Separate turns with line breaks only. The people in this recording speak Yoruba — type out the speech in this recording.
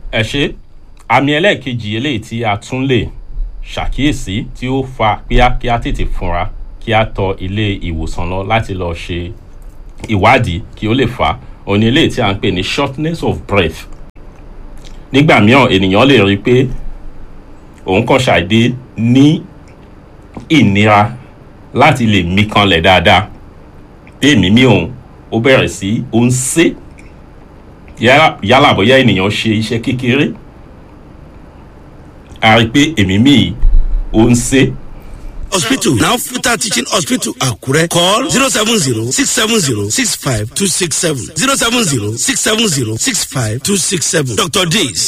ẹ ṣe àmì ẹlẹ́ẹ̀kejì eléyìí tí a tún lè ṣàkíyèsí tí ó fa kíá kí a tètè fúnra kí a tọ ilé ìwòsàn lọ láti lọ ṣe ìwádìí kí ó lè fà á òní eléyìí tí a ń pè ní shortness of breath nígbà mìíràn ènìyàn lè rí i pé òun kàn ṣàìdé ní ìnira láti lè mí kanlẹ̀ dáadáa bí èmi mí òun ó bẹ̀rẹ̀ sí ó ń sé yálà bóyá ènìyàn ṣe iṣẹ́ kékeré a rí i pé èmi mí yìí ó ń sé
hospital now futa teaching hospital akure call zero seven zero six seven zero six five two six seven zero seven zero six seven zero six five two six seven dr days